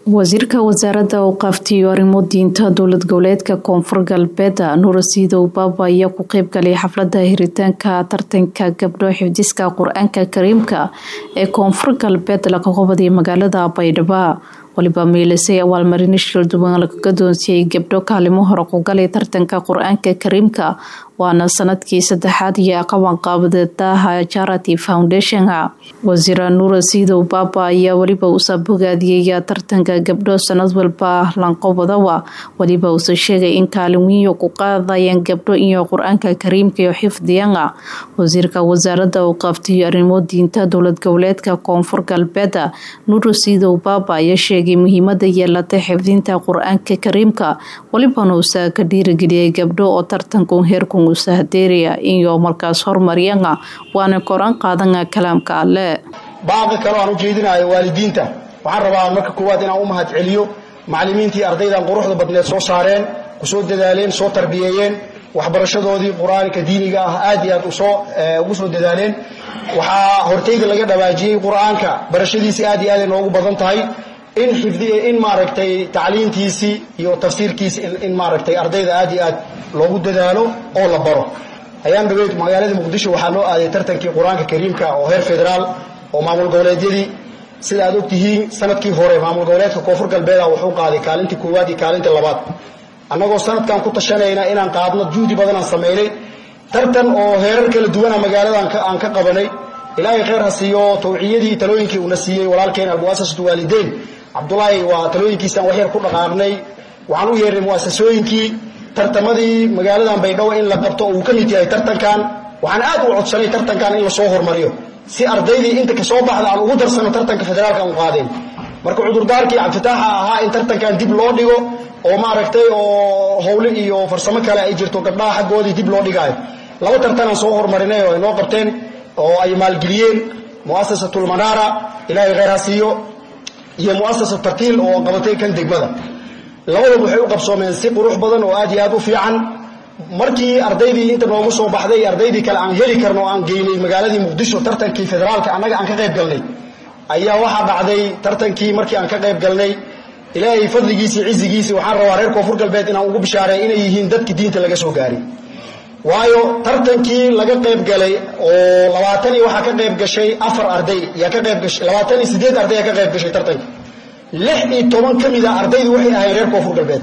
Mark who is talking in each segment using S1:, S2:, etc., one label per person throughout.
S1: wasiirka wasaaradda awqaaftiyo arrimo diinta dowlad goboleedka koonfur galbeed nuurasiidow baaba ayaa ku qeyb galay xaflada hiritaanka tartanka gabdho xifdiska qur-aanka kariimka ee koonfur galbeed laga qobaday magaalada baydhabo waliba miilisay abaalmarin shil duwan lagaga doonsiyey gabdho kaalimo hore ku galay tartanka qur-aanka kariimka waana sanadkii saddexaad iyo qabanqaabadadaha charity foundation wasiir nuura siidow baaba ayaa weliba usa bogaadiyey tartanka gabdho sanad walba lanqobadawa weliba usa sheegay in kaalin wiyo ku qaadayaan gabdho iyo qur-aanka kariimka iyo xifdiyana wasiirka wasaarada awqaaftiyo arrimo diinta dowlad goboleedka koonfur galbeed nuura siidow baaba ayaa sheegay muhiimada yeelatay xifdinta qur-aanka kariimka welibana usa ka dhiirigeliyay gabdho oo tartanku heerku usahdeeraya iyo markaas hormariyana waana koran qaadana kalaamka alle
S2: baaqi kaloo aan u jeedinayo waalidiinta waxaan rabaa marka koowaad inaan u mahad celiyo macallimiintii ardaydan quruxda badneed soo saareen kusoo dadaaleen soo tarbiyeeyeen waxbarashadoodii qur-aanka diiniga ah aad iyo aad usoo ugu soo dadaaleen waxaa hortayda laga dhawaajiyey qur-aanka barashadiisii aad iyo aad ay noogu badan tahay in xifdi in maaragtay tacliintiisii iyo tafsiirkiisi in maaragtay ardayda aad iyo aad loogu dadaalo oo la baro ayaan dhaweyd magaalada muqdisho waxaa loo aaday tartankii qur-aanka kariimka oo heer federaal oo maamul goboleedyadii sida aad ogtihiin sanadkii hore maamul goboleedka koonfur galbeeda wuxuu qaaday kaalintii koowaad iyo kaalintii labaad annagoo sanadkan ku tashanayna inaan qaadno juhdi badan aan samaynay tartan oo heerar kala duwana magaaladan aan ka qabanay ilaahay kheyr ha siiyo tawciyadii talooyinkii uuna siiyey walaalkeen almuasasatu waalideyn cabdulaahi waa talooyinkiisaan waxyar ku dhaqaaqnay waxaan u yeernay muasasooyinkii tartamadii magaaladan baydhabo in la qabto uu ka mid yahay tartankan waxaan aad u codsanay tartankan in lasoo hormariyo si ardaydii inta kasoo baxda aan ugu darsano tartanka federaalka u qaadeen marka cudurdaarkii cabdifitaaxa ahaa in tartankan dib loo dhigo oo maaragtay oo howle iyo farsamo kale ay jirto gabdhaha xaggoodii dib loo dhigaayo laba tartanaan soo hormarinay oo ay noo qabteen oo ay maalgeliyeen muasasatulmanaara ilaahay kheyr ha siiyo iyo muasasat tartiil oo qabatay kan degmada labadaba waxay u qabsoomeen si qurux badan oo aad iyo aad u fiican markii ardaydii inta noogu soo baxday ardaydii kale aan heli karno oo aan geynay magaaladii muqdisho tartankii federaalka annaga aan ka qayb galnay ayaa waxaa dhacday tartankii markii aan ka qayb galnay ilaahay fadligiisii cizigiisii waxaan rabaa reer koonfur galbeed inaan ugu bishaareey inay yihiin dadkii diinta laga soo gaaray waayo tartankii laga qayb galay oo labaatan iyo waxaa ka qayb gashay afar arday yaa ka qayb gashay labaatan iyo siddeed arday yaa ka qayb gashay tartanka lix iyo toban ka mid a ardaydu waxay ahayn reer koonfur galbeed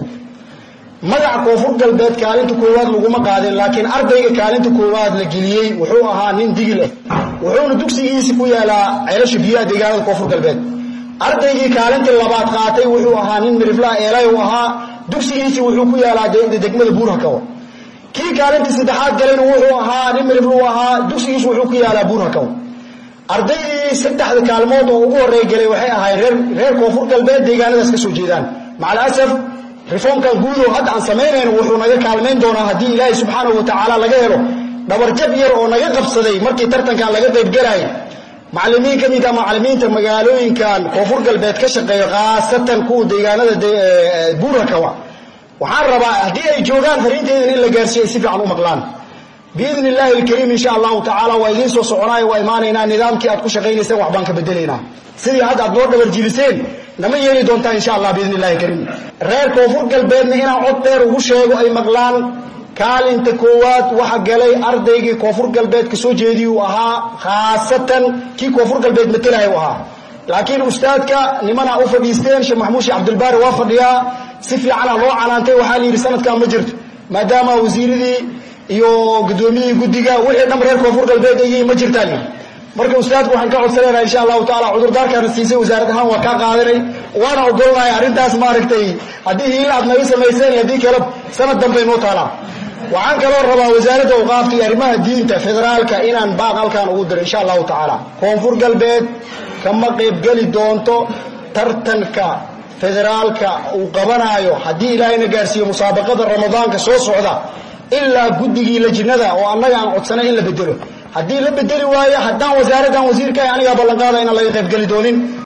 S2: magaca koonfur galbeed kaalinta koowaad laguma qaadin laakiin ardayga kaalinta koowaad la geliyey wuxuu ahaa nin digil ah wuxuuna dugsigiisi ku yaalaa ceelasha biyaha deegaanada koonfur galbeed ardaygii kaalintii labaad qaatay wuxuu ahaa nin miriflaha eelay u ahaa dugsigiisi wuxuu ku yaalaa degmada buurhakawa kii kaalintii saddexaad galayna wuxuu ahaa nin miriflu ahaa dugsigiisu wuxuu ku yaalaa buurhakawa ardaydii saddexda kaalmood oo ugu horey galay waxay ahaayeen reer koonfur galbeed deegaanadaas ka soo jeedaan macalasaf reformkan guudo hadda aan samaynayno wuxuu naga kaalmayn doonaa haddii ilaahay subxaanahu watacaala laga helo dhabarjab yar oo naga qabsaday markii tartankan laga qaybgalay macalimiin ka mid a macalimiinta magaalooyinkan koonfur galbeed ka shaqeeyo khaasatan kuwa deegaanada buurakawa waxaan rabaa haddii ay joogaan fariinteedan in la gaarsiiyo ay si fiican u maqlaan biidni illaahi alkariim insha allahu tacaala waa idiin soo soconaayo waa imaanaynaa nidaamkii aad ku shaqaynayseen wax baan ka bedelaynaa sidii hadda aad noo dhabarjiliseen nama yeeli doontaa insha allah biidni illahi kariim reer koonfur galbeedna inaan cod dheer ugu sheego ay maqlaan kaalinta koowaad waxa galay ardaygii koonfur galbeed ka soo jeedii uu ahaa khaasatan kii koonfur galbeed matelahay u ahaa laakiin ustaadka nimanaa u fadhiisteen sheekh maxamuud sheekh cabdilbaari waa fadhiyaa si fiicana loo canaantay waxaa la yidhi sanadkan ma jirto maadaama wasiiradii iyo gudoomiyihii guddiga wixii dham reer koonfur galbeed ay yihiin ma jirtaan marka ustaadku waxaan ka codsanayna insha allahu taala cudurdaarkaana siisay wasaarad ahaan waa kaa qaadanay waana ogolnahay arrintaas maaragtay haddii hiil aad naga samayseen haddii kale sanad dambay noo taalaa waxaan kaloo rabaa wasaaradda awqaafta iyo arrimaha diinta federaalka inaan baaq halkaan ugu diro insha allahu tacaala koonfur galbeed kama qaybgeli doonto tartanka federaalka uu qabanaayo haddii ilaahayna gaarsiiyo musaabaqada ramadaanka soo socda ilaa guddigii lajnada oo annaga aan codsanay in la bedelo haddii la bedeli waayo haddaan wasaaraddan wasiirka anigaa ballanqaada inaan laga qaybgeli doonin